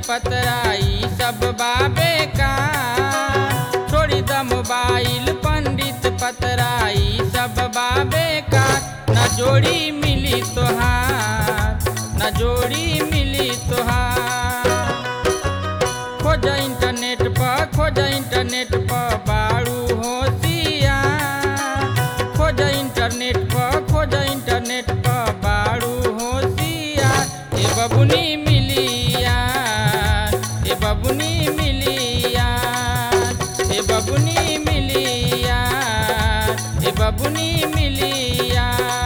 पतराई सब बाबे का छोड़ी द मोबाइल पंडित पतराई सब बाबे का न जोड़ी मिली तोहार न जोड़ी मिली तोहार खोज इंटरनेट पर खोज इंटरनेट पर बारू होशियार खोज इंटरनेट पर खोज इंटरनेट पर बारू होशियार ए बबुनी मिलिया ए बबुनी मिलिया ए बबुनी मिलिया ए बबुनी मिलिया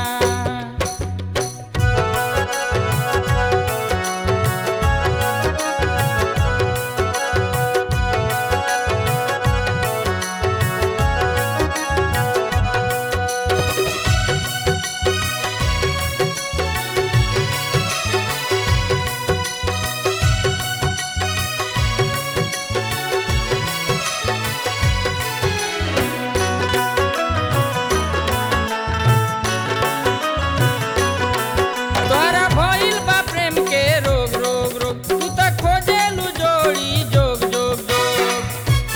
तोहरा भइल बा प्रेम के रोग रोग रोग तू त खोजेलू जोड़ी जोग जोग जोग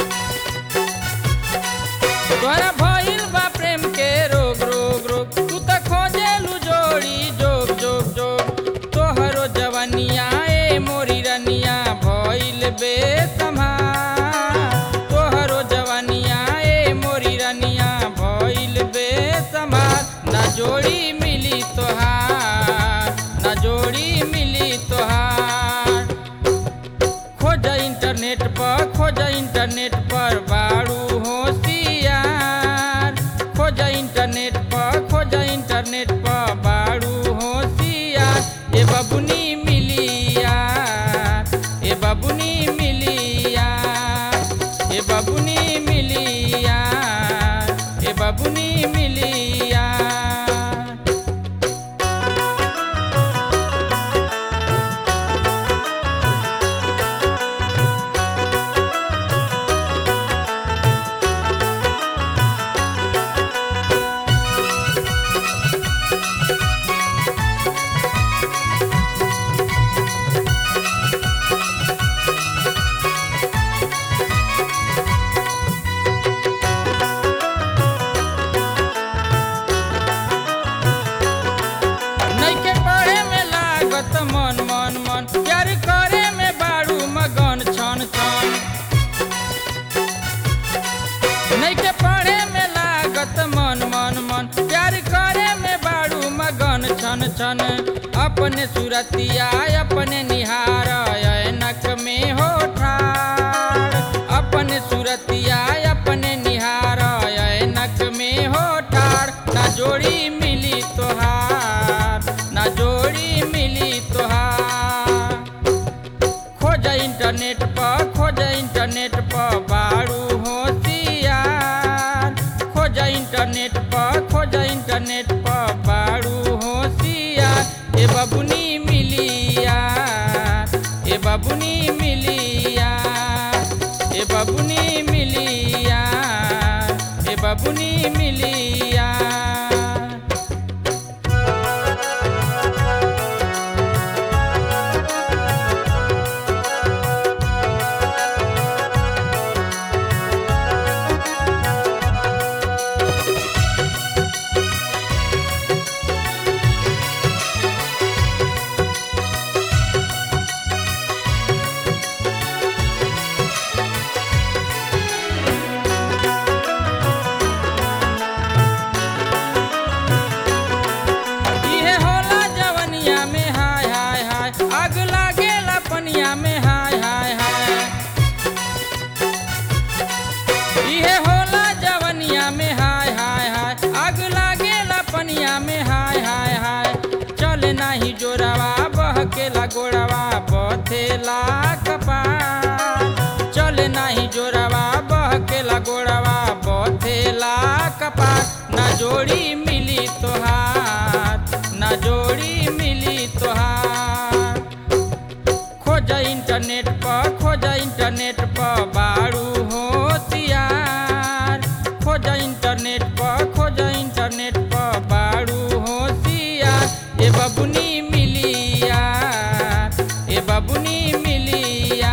तोहरा भइल बा प्रेम के रोग रोग रोग तू त खोजेलू जोड़ी जोग जोग जोग तोहरो जवनिया ए मोरी रनिया भइल बेसम्हार तोहरो जवनिया ए मोरी रनिया भइल बेसम्हार ना जोड़ी मिली तोहार ना जोड़ी मिली तोहार खोज इंटरनेट पर खोज इंटरनेट पर बारू होशियार खोज इंटरनेट पर खोज इंटरनेट पर बारू होशियार ए बबुनी मिलिया ए बबुनी मिलिया ए बबुनी मिलिया ए बबुनी मिलिया नइखे पढ़े में लागत मन मन मन प्यार करे में बारू मगन छन छन नइखे पढ़े में लागत मन मन मन प्यार करे में बारू मगन छन छन अपने सुरतिया अपने निहार ऐनक में हो ठाड़ अपने सुरतिया अपने निहार ऐनक में हो ठाड़ ना जोड़ी मिली तोहार ना जोड़ी मिली तोहार खोज इंटरनेट पर खोज इंटरनेट पर बारू होशियार खोज इंटरनेट पर खोज इंटरनेट पर बारू होशियार ए बबुनी मिलिया ए बबुनी मिलिया ए बबुनी मिलिया ए बबुनी मिलिया इहे होला जवनिया में हाय हाय हाय आग लागेला पनिया में हाय हाय हाय इहे होला जवनिया में हाय हाय हाय आग लागेला पनिया में हाय हाय हाय चले नाही जोरावा बहकेला गोड़ावा बथेला कपार चले नाही जोरावा बहकेला गोड़ावा बथेला कपार ना जोड़ी मिली तोहार ना जोड़ी मिली तोहार खोज इंटरनेट पर खोज इंटरनेट पर बारू होशियार खोज इंटरनेट पर खोज इंटरनेट पर बारू होशियार ए बबुनी मिलिया ए बबुनी मिलिया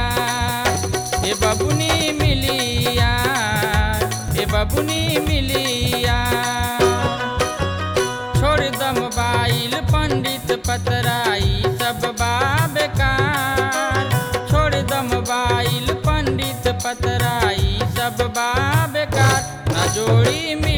पतराई सब बा बेकार छोड़ द मोबाइल पंडित पतराई सब बा बेकार न जोड़ी मिली